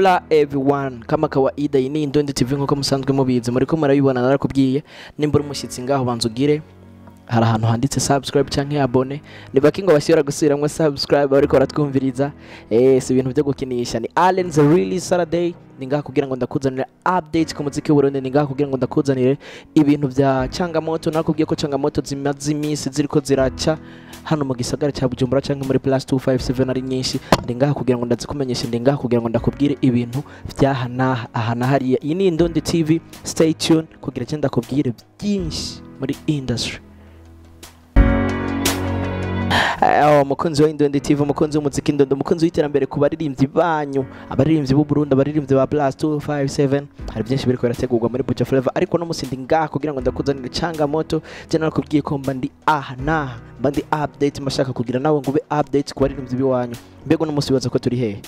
Hola everyone, kama kawaida iyi ni Indundi TV nkuko musanzwe mubizi muriko murabibona narakubwiye nimba uri umushyitsi ngaho banza ugire hari ahantu handitse subscribe canke abone ni baki ngo bashobora gusubiramwo subscribe bariko baratwumviriza eh si ibintu byo gukinisha ni Allen the really Saturday ni ngaha kugira ngo ndakuzanire update ku muziki w'Uburundi ni ngaha kugira ngo ndakuzanire ibintu vya Changamoto nakubwiye ko Changamoto zimaze iminsi ziriko ziraca hano mu gisagara cya Bujumbura cyangwa muri plus 257 ari nyinshi ndi ngaha kugira ngo ndazikumenyeshe ndi ngaha kugira ngo ndakubwire ibintu vyaha naha aha na hariya iyi ni Indundi TV stay tuned kugira icyo ndakubwire byinshi muri industry Eh, umukunzi wa Indundi TV umukunzi w'umuziki Indundi umukunzi w'iterambere ku baririmbyi banyu abaririmbyi b'u Burundi abaririmbyi ba Plus 257 hari byinshi biriko birategurwa muri Buja Flavor ariko no musi ndi ngaha kugira ngo ndakuzanire Changamoto je narakubwiye ko mba ndi aha naha mba ndi update mashaka kugira nawe ngo ube update ku baririmbyi biwanyu mbego no musi bibaza ko turi hehe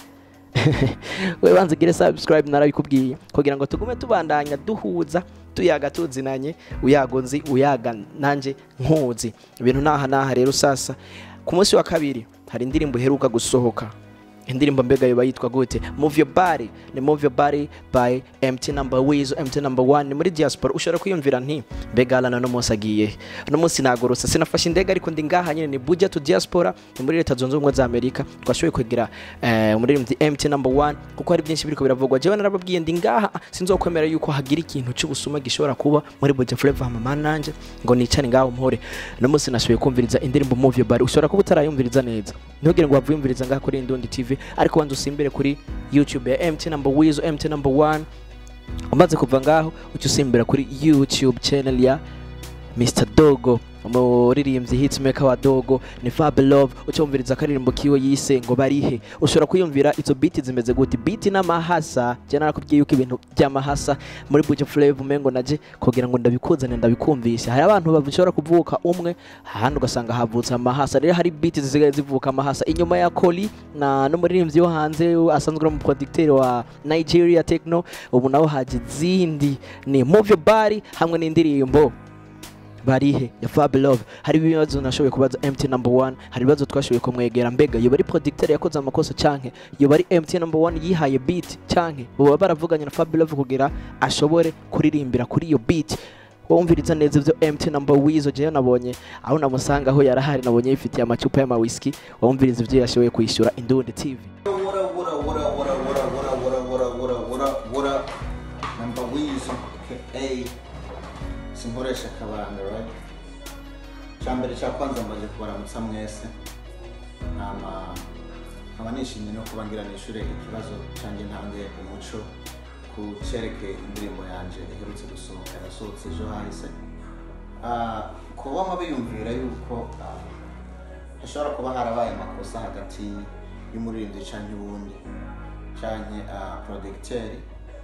we banza ugire subscribe narabikubwiye kugira ngo tugume tubandanya duhuza tuyaga tuzinanye uyago nzi uyaga nanje nkuzi ibintu naha naha rero sasa ku munsi wa kabiri hari indirimbo iheruka gusohoka indirimbo mbega yoba yitwa gute move your body ni move your body by mt number wizo mt number one ni muri diaspora ushobora kwiyumvira nti mbega alana no munsi agiye no munsi nagorose sinafashe indege ariko ndi ngaha nyine ni buja to diaspora ni muri leta zunze ubumwe za amerika twashoboye kwegera eh, umuririmbyi mt number one kuko hari byinshi biriko biravugwa jewe narababwiye ndi ngaha sinzokwemera yuko hagira ikintu cy'ubusuma gishobora kuba muri buja flavor mama nanje ngo nicane ngaho mpore no munsi nashoboye kumviriza indirimbo move your body ushobora kuba utarayumviriza neza ntugire ngo wavuyumviriza ngaha kuri Indundi TV ariko wanza usimbire kuri YouTube ya MT number Wizo MT number 1 umaze kuva ngaho uca usimbira kuri YouTube channel ya Mr Dogo umuririmbyi hitmaker wa Dogo ni Fab Love ucyumviriza akaririmbo kiwe yise ngo barihe ushobora kwiyumvira izo beat zimeze gute beat n'amahasa je narakubwiye yuko ibintu by'amahasa muri Buja Flavor umengo naje kugira ngo ndabikuzane ndabikumvisha hari abantu bashobora kuvuka umwe ahandi ugasanga havutse amahasa rero hari beat zisigaye zivuka amahasa inyuma ya Koli na n'umuririmbyi wo hanze asanzwe ari umuproducteur wa Nigeria Techno ubu naho haje izindi ni Move Your Body hamwe n'indirimbo barihe ya Fab Love hari ibibazo nashoboye kubaza MT number 1 hari ibibazo twashoboye kumwegera mbega yoba ari producteur yakoze amakosa canke yoba ari MT number 1 yihaye beat canke boba baravuganye na Fab Love kugira ashobore kuririmbira kuri iyo beat wumviriza neza ivyo MT number wizo jewe nabonye aho namusanga aho yarahari nabonye yifitiye amacupa y'ama whisky wumviriza ivyo yashoboye kwishyura Indundi TV What up, what up, what up, what up, what up, what up, what up, what up, what up, what up, what up? Number Weezy, aka sinkoresha akabanga, right? Icambere cya kwanza mbaje kubaramutsa mwese nama nkaba nishimye no kuba ngira nishure ikibazo cyanjye ntange umuco ku cerekeye indirimbo yanje iherutse gusohoka yasohotse ejo hahise Ah, kuba wama biyumvira yuko ah, hashobora kuba harabaye amakosa hagati y'umuririmbyi canke uwundi canke uh, producteur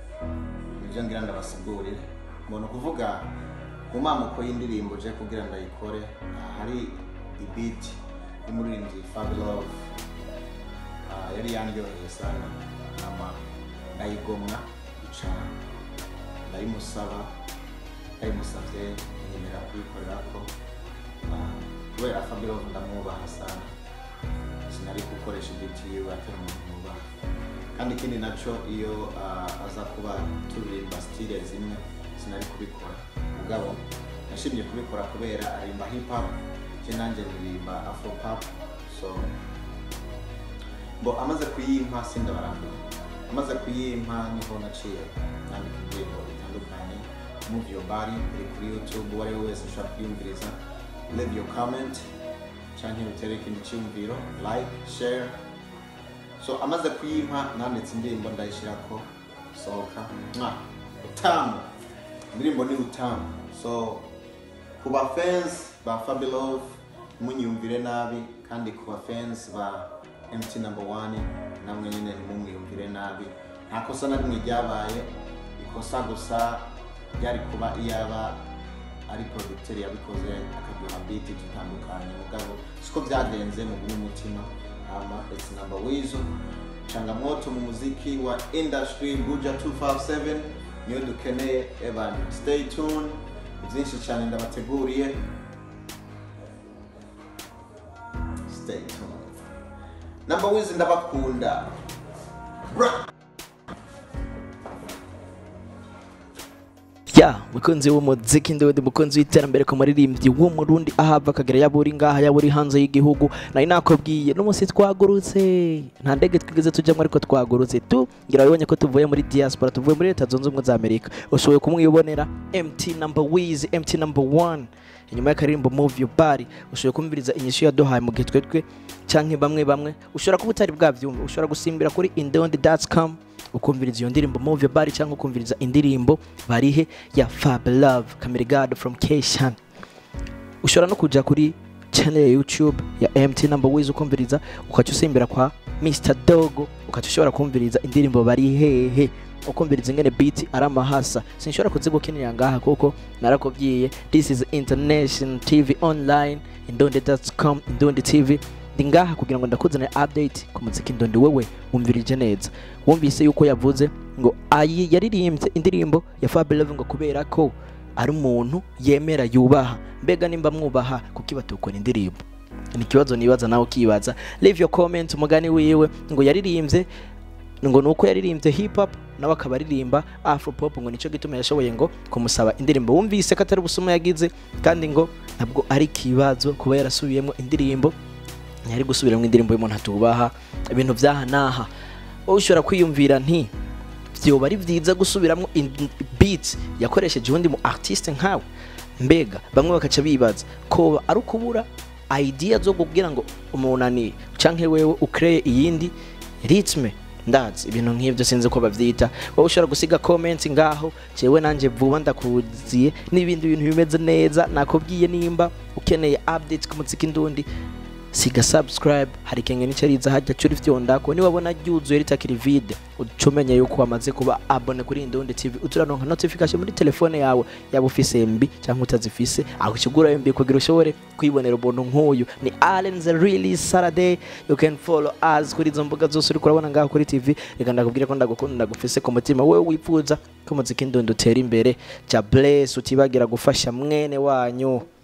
nivyo ngira ndabasigurire mbona kuvuga mu mamuko y'indirimbo je kugira ndayikore ah, hari ibit y'umuririmbyi Fabulov uh, yari yandyoheye sana nama ndayigomwa ica ndayimusaba ndayimusavye nyemera kuyikorerako Ah, kubera Fabulov ndamwubaha sana sinari gukoresha ibiti yiwe atari umuntu nubaha kandi ikindi naco iyo ah, aza kuba turirimba stile zimwe sinari kubikora mugabo nashimye kubikora kubera arimba hip hop je nanje ndirimba afro pop so bo amaze kuyimpa sindabarambiwe amaze kuyimpa niho naciye nandika indirimbo bitandukanye move your body iri kuri youtube uwo ari we wese ushobora kuyumviriza leave your comment canke utere ikindi cyumviro like share so amaze kuyimpa nanditse indirimbo ndayishyirako sohoka mwa utamu indirimbo ni utamu so ku ba fans ba Fabulov ntimunyumvire nabi kandi ku ba fans ba MT number one namwe nyine ntimumwiyumvire nabi nta kosa na rimwe ryabaye ikosa gusa ryari kuba iyaba ari producteur yabikoze akaduha beat dutandukanye mugabo siko byagenze mu bw'umutima ama it's number wizo changamoto mu muziki wa industry buja 257 niyo dukeneye evan stay tuned byinshi cyane ndabateguriye stay tuned number wizo ndabakunda Bra- ya mukunzi w'umuziki ndiwe ndi mukunzi w'iterambere ku muririmbyi w'umurundi ahava akagera yaba uri ngaha yaba uri hanze y'igihugu nari nakubwiye n'umunsi twagurutse nta ndege twigeze tujyamo ariko twagurutse tu ngira wabibonye ko tuvuye muri diaspora tuvuye muri leta zunze ubumwe za amerika ushoboye kumwibonera mt number wiz mt number one inyuma y'akaririmbo move your body ushoboye kumviriza inyishu yaduhaye mu gihe twetwe canke bamwe bamwe ushobora kuba utari bwavyumva ushobora gusimbira kuri indondi.com ukumviriza iyo ndirimbo move your body cyangwa ukumviriza indirimbo barihe ya fab love kamerigado from kshan ushobora no kuja kuri channel ya youtube ya mt number wiz ukumviriza ukaca usimbira kwa mr dogo ukaca ushobora kumviriza indirimbo bari hehe ukumviriza ingene beat ari amahasa sinshobora kuzigukinira ngaha kuko narakubwiye this is international tv online indonde.com indonde tv ndi ngaha kugira ngo ndakuzanire update ku muziki ndondi wewe wumvirije neza wumvise yuko yavuze ngo ayi yaririmbye indirimbo ya Fab Love ngo kubera ko ari umuntu yemera yubaha mbega nimba mwubaha kuki batukora indirimbo ni ikibazo nibaza nawe ukibaza leave your comment umugani wiwe ngo yaririmbye ngo nuko yaririmbye hip hop nawe akaba aririmba afro pop ngo nicyo gituma yashoboye ngo kumusaba indirimbo wumvise ko atari ubusuma yagize kandi ngo ntabwo ari ikibazo kuba yarasubiyemo indirimbo ntiyari gusubiramo indirimbo y'umuntu atubaha ibintu byaha n'aha wowe ushobora kwiyumvira nti byoba ari byiza gusubiramo beat yakoresheje uwundi mu artiste nkawe mbega bamwe bakaca bibaza ko ari ukubura idea zo kubwira ngo umunani canke wewe ukreye iyindi ritme ndazi ibintu nk'ibyo sinzi ko bavyita wowe ushobora gusiga comment ngaho jewe nanje vuba ndakuziye n'ibindi bintu bimeze neza nakubwiye nimba ukeneye updates ku muziki ndundi siga subscribe hari kenge nicariza hajya curi vyondako niwabona ryuzuye ritakiri vide ucumenya yuko wamaze kuba abone kuri Indundi TV uturaronka notification muri telefone yawe yaba ufise MB cyangwa utazifise aho kigura MB kugira ushobore kwibonera ubuntu nk'uyu ni Allen the really Saturday you can follow us kuri izo mbuga zose uri kurabona ngaho kuri TV reka ndakubwire ko ndagukunda ndagufise ku mutima wewe wifuza ko muziki Indundi utera imbere ja bless utibagira gufasha mwene wanyu